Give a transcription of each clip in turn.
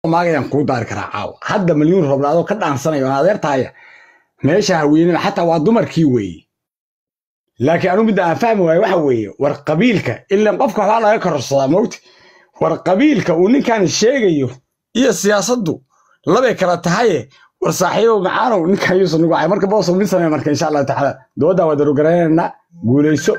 maagayaan kuu daari karaa caawa hadda milyuun roblaadoo ka dhaansanayo aan adeertaaya meesha haweenina xataa waa dumarkii weeye laakiin anigu midda aan fahmi waayo waxa weeye war qabiilka ilan qofka waxbaa laga kororsadaa mowti war qabiilka uu ninkan sheegayo iyo siyaasaddu labay kala tahaye war saaxiibo macaanow ninkan yuusan nugu ahay marka boosow mid samee marka insha allahu tacaala doodaa waa darogaraynayna guulayso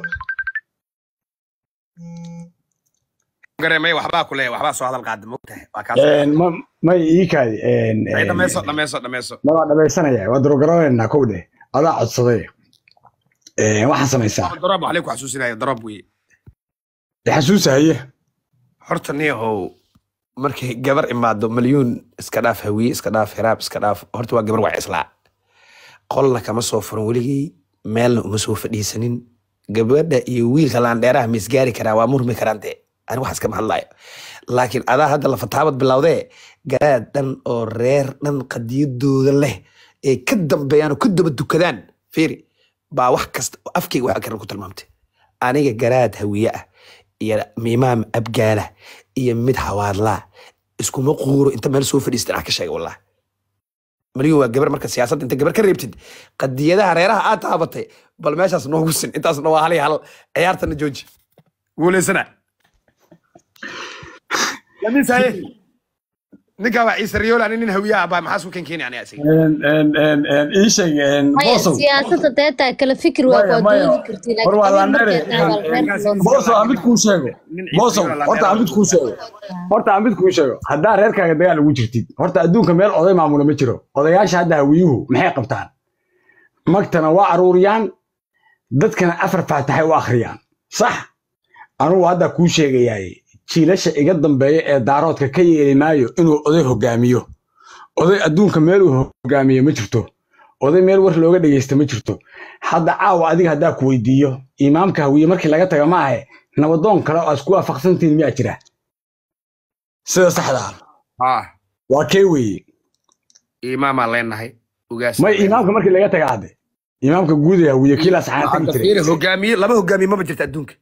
gareemay waxbaa ku leeyahay waxbaa soo hadal qaada mogtahay waa kaas Een, ma- may ii kaadi ay dhamayso dhamayso dhamayso waa dhamaysanaya waa darogaraynayna kow dheh adaa codsaday Een, waxaa samaysaa daroob waxlay ku xasuusinaya daroob weye xasuusahaye horta niyahow markay gabar imaado malyuun iska dhaaf hawiye iska dhaaf hiraab iska dhaaf horta waa gabar waa islaa qolna kama soo furan weligay meelna uma soo fadhiisanin gabadha iyo wiilka laandheeraha ma isgaari karaa waa murmi karaan dee ani waxaas kama hadlayo laakiin adaa hadda la fataabad bilowdee garaad dhan oo reer dhan qadiyadooda leh ee ka dambeeyaan oo ka daba dukadaan fiiri baa wax kasta afkayga waxa karan ku tilmaamtay aniga garaad hawiye ah iyo miimaam abgaala iyo mid hawaadlaa iskuma quuro inta meel soo fadhiista dhinac ka sheega wallah maryun waa gabar marka siyaasadda inta gabar ka reebtid qadiyadaha reeraha aad taabatay bal meeshaas noogu sin intaasna waa hal iyo hal ciyaartana jooji guuleysana lamisaye ninkaa waa ciise riyool ani nin hawiyaha baa maxaa suu kenkeeni ani asiga ii sheeg maya boosow siyaasadda deetaa kala fikir waa Maya, waa maya. doodi karti War waa laandheere. laakiin boosow aan mid kuu sheego boosow horta aan mid kuu sheego horta aan mid kuu sheego haddaa reerkaaga dagaal ugu jirtid horta adduunka meel oday maamula ma jiro odayaasha hadda hawiyuhu maxay qabtaan magtana waa aruuriyaan dadkana afar faataxay u akhriyaan sax anugu hadda kuu sheegayaay jiilasha iga dambeeya ee daaroodka ka yeeli maayo inuu oday hogaamiyo oday adduunka meel uu hogaamiyo ma jirto oday meel war looga dhegeysta ma jirto hadda caawa adiga haddaa ku weydiiyo imaamka hawiye markii laga taga ma ahe nabadoon kale oo aad isku waafaqsantihiin miyaa jira sida saxda ah ah waa kee weeye imaamaa leenahay ugaas may imaamka markii laga taga hadde imaamka guud ee hawiye kiilaas xaan tagi jiray hogaamiye laba hogaamiye maba jirta adduunka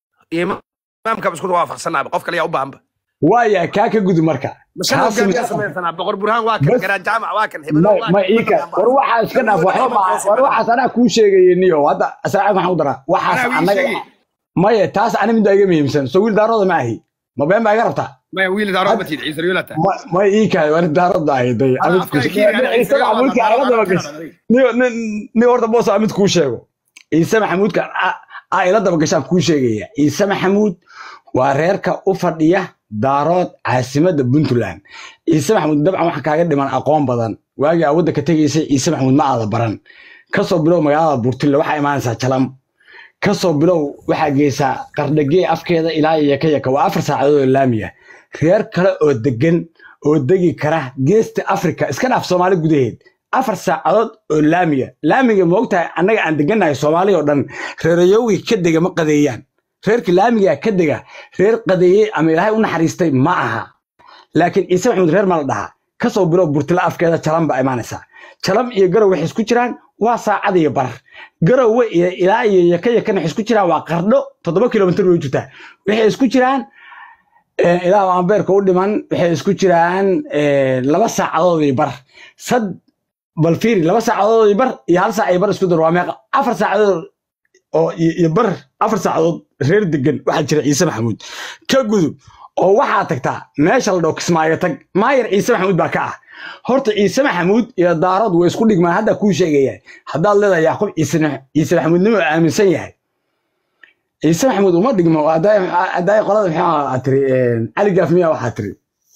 imaamkaba isku waafaqsanaaba qof kale yaa u baahanba waaya kaa ka gudub marka mashan Kaa hogaamiyaa samee- samaysanaa boqor burhaan waa kan Bas- garaa jaamac waa kan hebel may may ii ka war waxaa iska dhaaf waxba ma war waxaas anaa kuu sheegaya niyo hadda asaaca maxaan u daraa waxaas Anaa wii annaga sheegay. maya taas ani midda iga muhiimsan soo wiil daarooda ma ahi ma been baa iga rabtaa maya wiil daarood ma tiid ciise riyoolata Ma- may ii kaay war daarooda ahi day Anaa amid afkaaga kiiri, anaa Ciise isaga Riyool xamuudka baan aaga daba daarood gashay adiga. niyo nin nin horta boos amid kuu sheego ciise maxamuudka aa ila daba gashaan kuu sheegaya ciise maxamuud waa reerka u fadhiya daarood caasimadda puntland ciise maxamuud dabcan waxa kaaga dhiman aqoon badan waagii aa waddanka tegaysay ciise maxamuud ma aada baran kasoo bilow magaalada burtille waxaa imaanaysaa jalam kasoo bilow waxaa geysaa qardhagee afkeeda ilaa iyo yaka yaka waa afar saacadood oo laamiya reer kale oo degan oo degi kara geesta afrika iska dhaaf soomaali gudaheed afar saacadood oo laamiya laamiga ma ogtahay annaga aan degannahay soomaali oo dhan reerayowgii ka dega ma qadeeyaan reerkii laamiga ka dega reer qadeeyey ama ilaahay u naxariistay ma aha laakiin ciise maxamuud reer ma la dhahaa kasoo bilow burtile afkeeda jalam baa imaanaysaa jalam iyo garow waxay isku jiraan waa saacad iyo bar garowe iyo ilaa iyo yaka yakana waxay isku jiraan waa qardho toddoba kilomitir way jirtaa waxay isku jiraan eh, ilaa aan beerka u dhiman waxay isku jiraan eh, laba saacadood iyo bar sad bal fiiri laba saacadood iyo bar iyo hal saac iyo bar isku dar waa meeqa afar saacadood oo iyo iyo bar afar saacadood reer degan waxaa jira ciise maxamuud ka gudub oo waxaa tagtaa meesha la dhaho kismaayo tag maayar ciise maxamuud baa ka ah horta ciise maxamuud iyo daarood way isku dhigmaan hadda kuu sheegaya haddaad leedahay yacquub ciise ciise maxamuudnimo aaminsan yahay ciise maxamuud uma dhigmo haddaay qolada maxaa aad tiri cali gaaf miya waxaa tiri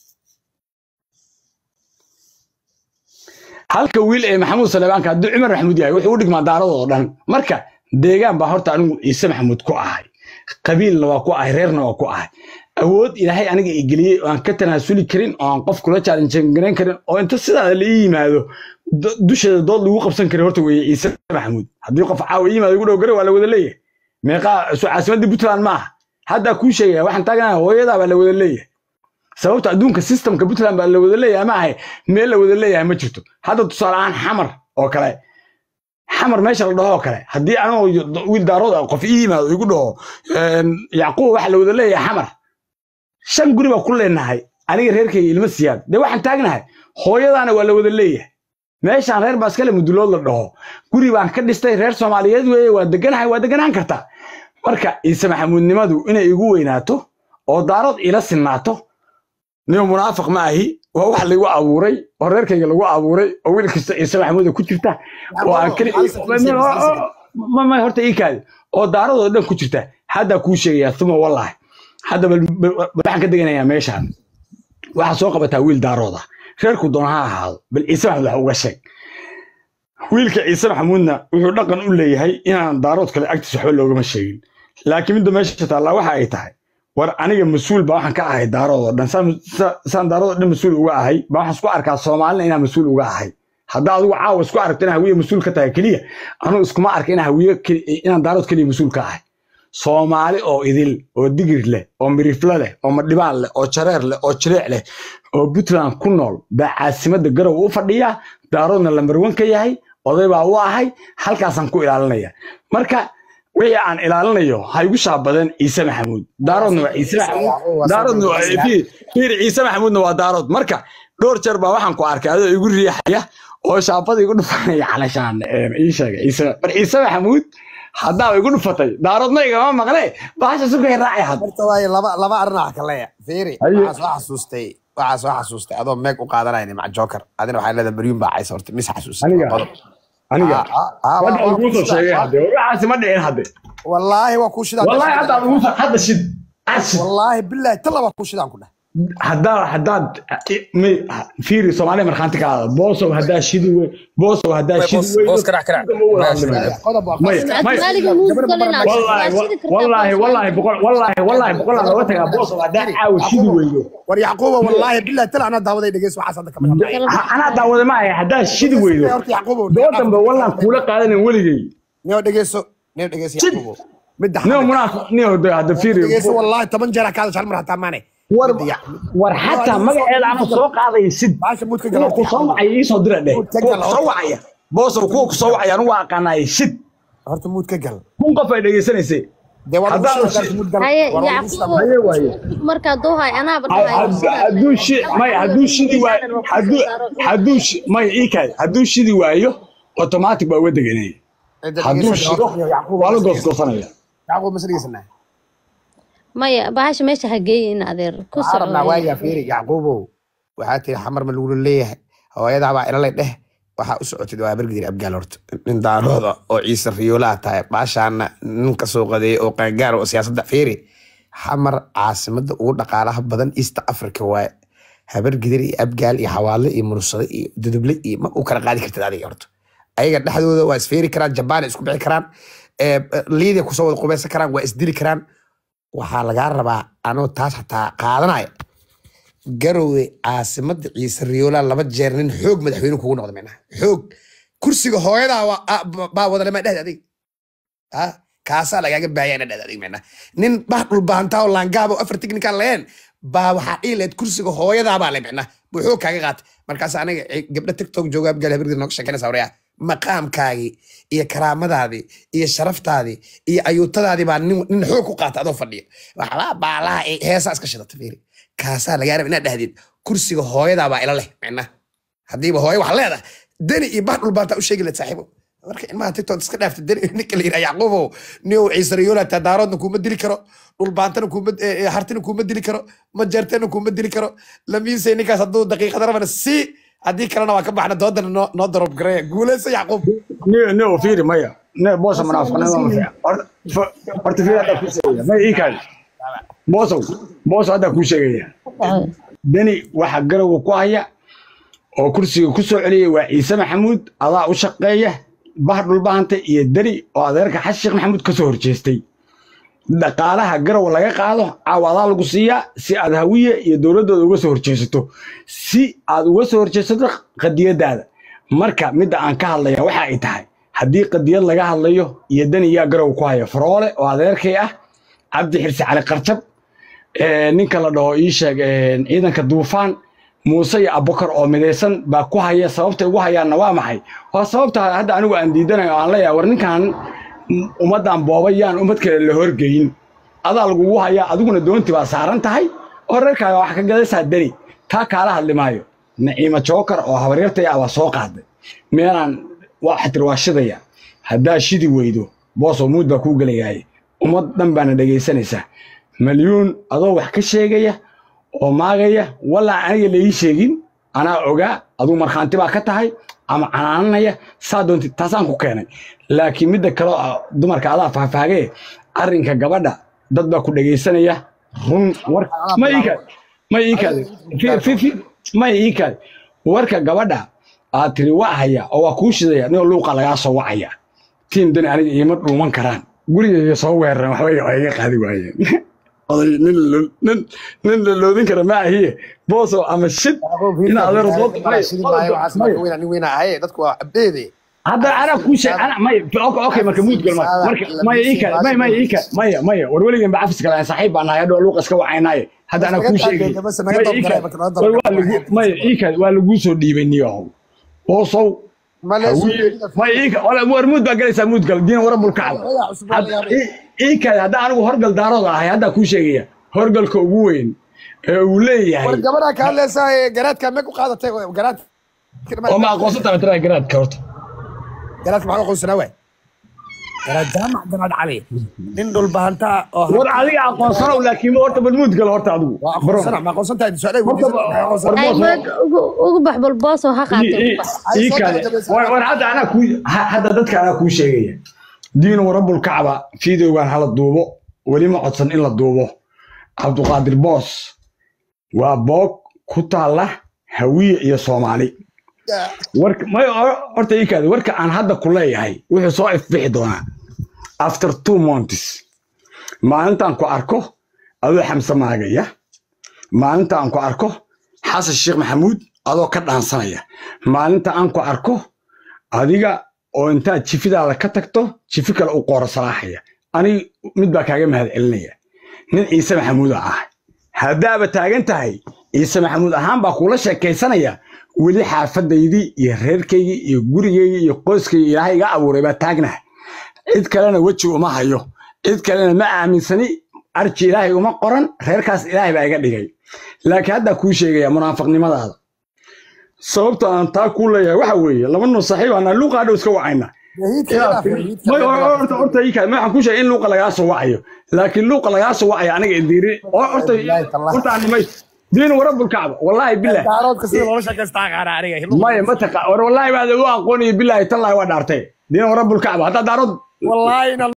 halka wiil ee maxamuud saleebaanka hadduu cumar maxamuud yahay wuxuu u dhigmaa daarada oo dhan marka deegaan baa horta anigu ciise maxamuud ku ahay qabiilna waa ku ahay reerna waa ku ahay awood ilaahay aniga i geliyey oo aan ka tanaasuli karin oo aan qof kula jaalinjangarayn karin oo inta sidaa la ii yimaado do- dusheeda dood lagu qabsan karin horta weeye ciise maxamuud haddii qof caawa ii yimaado igu dhow gare waa la wada leeyahay meeqaa soo caasimadii puntland ma aha haddaa kuu sheegaya waxaan taaganahay hooyadaa baa la wada leeyahay sababta adduunka systemka puntland baa la wada leeyahay ma ahay meel la wada leeyahay ma jirto hadda tusaale ahaan xamar oo kale xamar meesha la dhaho oo kale haddii anoo wiil daarood ah qof ii yimaado igu dhaho yacquub waxa la wada leeyahay xamar shan guri baa ku leenahay aniga reerkayga ilma siyaad dee waxaan taagnahay hooyadaana waa la wada leeyahay meeshaan reer baa iskale mudulood la dhaho guri baan ka dhistay reer soomaaliyeed weeye waa deganahay waa deganaan kartaa marka ciise maxamuudnimadu inay igu weynaato oo daarood ila sinaato nio munaafiq ma ahi waa wax lagu abuuray oo reerkayga lagu abuuray oo wiil kasta ciise maxamuuda ku jirta oo aan keli ma ma horta ii kaadi oo daaradoo dhan ku jirta haddaa kuu sheegayaa uma wallaahi hadda bal bal- bal waxaan ka deganayaa meeshaan waxaa soo qabataa wiil daarooda reerku doona ha ahaado bal ciise maxamuud wax uga sheeg wiilka ciise maxamuudna wuxuu dhaqan u leeyahay inaan daarood kale agtiisa waxba loogama sheegin laakiin midda meesha taallaa waxa ay tahay war aniga mas-uul baa waxaan ka ahay daarood oo dhan saan- sa- saan daarood oo dhan mas-uul uga ahay baa waxaan isku arkaa soomaalina inaan mas-uul uga ahay haddaa adigu caawa isku aragto inaan hawiye mas-uul ka tahay keliya anugu iskuma arka inaan hawiye keli- inaan daarood keliya mas-uul ka ahay soomaali oo idil oo digir leh oo mirifle leh oo madhibaan leh oo jareer leh oo jireec leh oo puntland ku nool baa caasimadda garow u fadhiya daaroodna lambarwan ka yahay oday baa u ahay halkaasaan ku ilaalinaya marka wixii aan ilaalinayo ha igu shaabadan ciise maxamuud daaroodna waa ciise maxamuud daaroodna waa fiir fiir ciise maxamuudna waa daarood marka dhowr jeer baa waxaan ku arkay adoo igu riixaya oo shaabada igu dhufanaya calashaan ii sheegay ciise mar ciise maxamuud haddaa igu dhufatay daaroodna igama maqle bahasha sukay raacay had horta waaye laba laba arrin ah kaleya fiiri Haye. waxaa soo xasuustay waxaa soo xasuustay adoo meeg u qaadanayna maca joker adina waxaa leedahay baryuun baa caysa horta mis xasuustay Aniga? qodob aniga Ah, ah, ah, wadda waa- waa lagu soo kuu sheegay shidaa. hadde waxaasi ma dhicin hadde wallaahi waa kuu shidaan wallahi hadda lagu soo hadda shid ashid wallaahi bilaahi talla waa kuu shidaan ku dheh haddaa haddaad mi- fiiri soomaaliya markhaanti ka aada boosow haddaa shidi wey boosow haddaa Boos- shidi wey boos karac, karac. qodob waa Maya, fasiq. maya. Maaliga muusgal inaad wallaahi shidi kartaa wallaahi boos. wallaahi boqol wallaahi wallaahi boqol aan looga tagaa boosow haddaa caawa shidi weydo war yacquuba wallaahi bilaahi talla anaa daawaday dhegeys waxaas hadda kama hadlayo. Ha- anaa daawada ma ahay haddaa shidi weydo horta yacquubo doo dambe wallaan kuula qaadanin weligay nio dhegeyso nio dhegeyso Shid. yacquubo midda nio xamid munaafiq nio de hadda fiiri dhegeyso wallaahi toban jeer kaada shal mar hataa maane war Midda yac- war xataa magaceeda ama soo qaadaya sid baasha muudka kuwa ku soo wacaya iisoo dira dheh Muud ka kuwa gal, ku soo wacaya boosow kuwa ku soo wacaya anugu waa aqaanaayay shid horta muud ka gal kun qof ay dhegeysanaysay dee waa lagu Haddaan shida shid- muud gal haye war lagu yacquub shida haye waaye markaa duuhay anaaba Ha- had- hadduu shi may hadduu shidi waayo hadduu hadduu shi may ii kaay hadduu shidi waayo automatic baa uga deganaya Cidda hadduu dhegeyso, shido Yacquub waa la mas dhegeyso. goosgoosanaya yacquub mas dhegeysanaa maya bahasha meesha ha geeyin adeer ku waxaa rabnaa soco waayaa fiiri yacquubow waxaa tiri xamar ma lagula leeyahay hooyadaa baa ilalay dheh waxaa u socotid waa bergidir abgaal horta nin daarooda oo ciise riyoolaa tahay baashaana nin ka soo qadeeyay oo qaangaar oo siyaasadda fiiri xamar caasimada ugu dhaqaalaha badan east africa waaye habargidir iyo abgaal iyo xawaale iyo mursade iyo duduble iyo ma u kala qaadi kartid adiga horta ayaga dhexdooda waa isfeeri karaan jabaan isku bixi karaan eh, liidia kusoo wada qubeysan karaan waa isdili karaan waxaa lagaa rabaa anoo taas xataa qaadanaya garowe caasimada ciise riyoola laba jeer nin xoog madaxweyne kugu noqda micnaha xoog kursiga hooyadaa waa- ah, ba- baa wadalema dhehda adig Ah, kaasaa lagaaga baayana dhehda adig micnaha nin bah dhulbahantaa oo laangaaba oo afar tiknikaan laheen baa waxaa dhihi lahayd kursiga hooyadaa baa le micnaha buu xoog kaaga qaatay markaas aniga eh, gabdha tiktok jooga abgaal habargir nooga sheekanaysa waryaa maqaamkaagii iyo karaamadaadii iyo sharaftaadii iyo ayuutadaadii baa nin nin xoog ku qaata adoo fadhiya waxbaa baalaha ee heesaa iska shidata fiiri kaasaa lagaa raba inaad dhahdid kursiga hooyadaa baa ila leh micnaha haddiiba hooyo wax leedahay deni iyo bax dhulbaantaa u sheegi lahayd saaxiibo marka ilmaha tiktok iska dhaafta deni ninka la yidhaha yacquubow niyow ciise riyoola taa daaroodna kuuma dili karo dhulbaantana kuuma eh, eh, hartina kuuma dili karo majeertana kuuma dili karo lamiisay ninkaas hadduu daqiiqada rabana si haddii kalena waa ka baxna doodana noo noo darob gareeya guuleysa yacquub ne ne oo fiiri maya ne boosa munaafiqnimada ma fiican Horta- fa- horta fiiri haddaa kuu sheegaya maya ii kaadi boosow boosow haddaa kuu sheegaya deni waxa garowa ku haya oo kursiga ku soo celiyay waa ciise maxamuud adaa u shaqeeya bah dhulbahanta iyo deni oo adeerka xasan sheekh maxamuud ka soo horjeestay dhaqaalaha garow laga qaado caawa adaa lagu siiyaa si aad hawiye iyo dowladdooda uga soo horjeesato si aad uga soo horjeesato qadiyadaada marka midda aan ka hadlaya waxa ay tahay haddii qadiyad laga hadlayo iyo deni yaa garow ku haya faroole oo adeerkay ah cabdi xirsi cali qarjab ee, ninka la dhaho ii sheeg ee, ciidanka duufaan muuse iyo abubakar oo midaysan baa ku haya sababta ugu hayaanna waa maxay waa sababta hadda anigu aan diidanayo oo aan leeyahay war ninkan m- ummaddan boobayaan ummad kale la horgeyin adaa lagugu hayaa adiguna doonti baa saaran tahay oo reerkaaga wax ka gadaysaa deri taa kaala hadli maayo naciima jookar oo habaryartay ah baa soo qaaday meelaan waxa tiri waa shidaya haddaa shidi weydo boosoo muud baa kuu gelayaay ummad dhan baana dhegaysanaysaa malyuun adoo wax ka sheegaya oo maagaya walaa aniga la ii sheegin anaa ogaa aduu markhaanti baa ka tahay ama canaananaya saa doonti taasaan ku keenay laakiin midda kale oo ah dumarka adaa faahfaagee arrinka gabadha dad baa ku dhegaysanaya run war ma iikaad ma iikaad fi- fi- fi- ma iikaad warka gabadha aad tiri waa haya oo waa kuu shidaya nio luuqa lagaa soo wacaya tiim dani aniga iima dhuuman karaan gurigayga soo weeraran waxbay waa iga qaadi waayeen oday nin la- nin nin la loodin kara ma ahiye booso ama shid in adeero dood nin weyna ahaye dadku waa abdeede hadda anaa kuu sheeg ana maya okay okay marka muud gal marka marka maya iika maya maya iika maya maya war weligan ba cafis kale saaxiib baan nahay hadhow luuqa iska wacaynaaye hadda anaa kuu sheegay maya iika war waa lagu maya iika waa laguu soo dhiibay niyahow boosow maya iika wala war muud baa galaysaa muud gal diin wara bulkacda iika hadda anigu horgal daarooda ahay haddaa kuu sheegaya horgalka ugu weyn ee uu leeyahay war gabadha ka hadlaysaa garaadka mee ku qaadatay garaad oo ma aqoonsan tahay tiraa garaadka horta garaadka maxaa aqoonsanaa waay garaad jaamac garaad cali nin dhulbahanta oo war adiga aqoonsanow laakiin horta bal muud gal horta adigu waa aqoonsana ma aqoonsan tahay su-aalaha Horta, weydiisay ay bood ugu ugu bax bal boosoo ha qaatay ugu bax ii kale war war hadda anaa kuu ha- hadda dadka anaa kuu sheegaya diinu rabbul kacba fiidowgan hala duubo weli ma codsan in la duubo cabduqaadir boos waa boog ku taalla hawiye iyo soomaali warka may horta ii kaade warka aan hadda ku leeyahay wuxuu soo ifbixi doonaa after two months maalintaan ku arko adoo xamse maagaya maalinta aan ku arko xasan sheekh maxamuud adoo ka dhaansanaya maalinta aan ku arko adiga oo intaad jifidaada ka tagto jifi kale u qooro salaaxaya aniga mid baa kaaga mahad celinaya nin ciise maxamuuda ah haddaaba taagan tahay ciise maxamuud ahaan baa kuula sheekaysanaya weli xaafadaydii iyo reerkaygii iyo gurigaygii iyo qoyskaygii ilaahay iga abuuray baa taagnaha cid kalena weji uma hayo cid kalena ma aaminsani arji ilaahay uma qoran reerkaas ilaahay baa iga dhigay laakiin haddaa kuu sheegaya munaafiqnimadaada sababta aan taa kuu leeyahay waxa weeye laba nin saaxiib aan luuqa hadhow iska wacayna may horta horta ii kaad waxaan kuu sheegay in luuqa lagaa soo wacayo laakiin luuqa lagaa soo wacayo aniga idiiri horta horta aan nimay diin warabul kacba wallaahi bilaah daaroodka sida loola sheekaystaa qaana aniga maya ma taqa war wallaahi baad u aqoonaya bilaahi tallaahi waa dhaartay diin warabul kacba haddaa daarood wallaahi